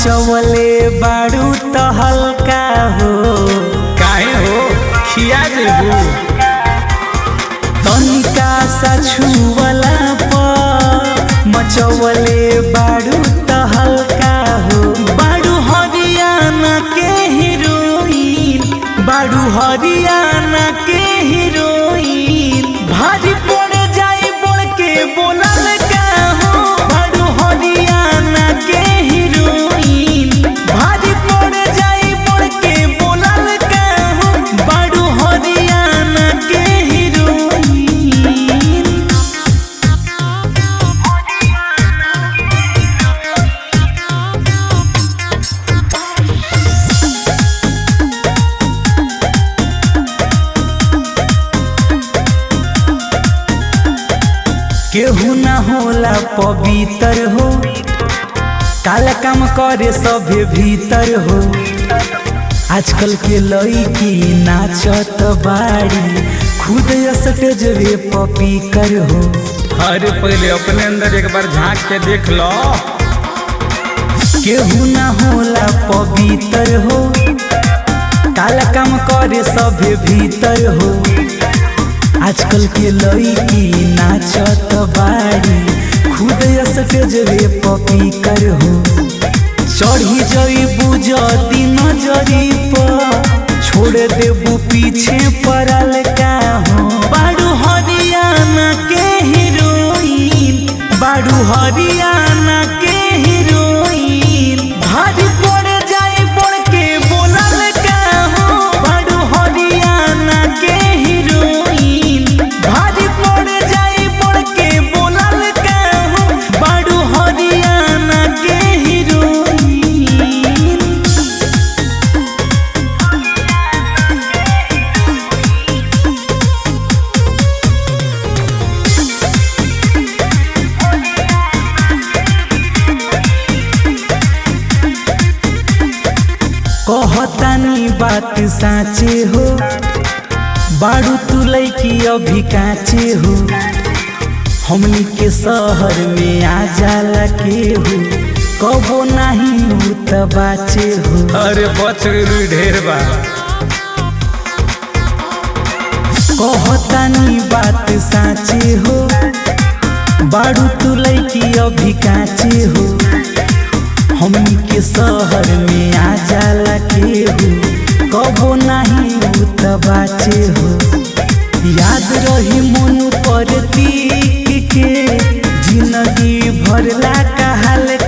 मचवले बारू त हल्का हो काहे हो खिया जेबू तनिका सा छुवला पर मचवले बारू त हल्का हो बारू हरियाणा के हीरोइन बारू हरियाणा के हीरोइन भारी पड़ जाई बोल के बोलल का हो बारू हरियाणा के हीरोइन भारी पड़ जाई बोल के बोलल का हो बारू हरियाणा के हीरोइन केहू ना होला पवित्र हो काला काम करे सभे भीतर हो आजकल के लड़की नाचत बाड़ी खुद स्टेज रे पपी कर हो अरे पहले अपने अंदर एक बार झांक के देख लो केहू ना होला पवित्र हो काला काम करे सभे भीतर हो आजकल के लड़की नाचत बाड़ी खुद स्टेज रे पपी कर हो चढ़ी जई बुझती नजरी पर छोड़ देबू पीछे पड़ल का हो बारू हरियाणा के हीरोइन बारू हरियाणा के हीरोइन भारी पड़ जाए पड़ के बोलल का हो बारू हरियाणा के हीरोइन भारी पड़ जाए पड़ के बोलल का हो बारू हरियाणा के हीरोइन कहतानी बात साँचे हो बारू तू लैकी अभी काचे हो हमनी के शहर में आ जाला के हो कबो नहीं उ त बाचे हो अरे बच गई ढेर बा कहतानी बात साँचे हो बारू तू लैकी अभी काचे हो हमनी के शहर में आ जाला के हो कबो नहीं उ त बाचे हो याद रही मन पर तीक के जिंदगी भरला कहल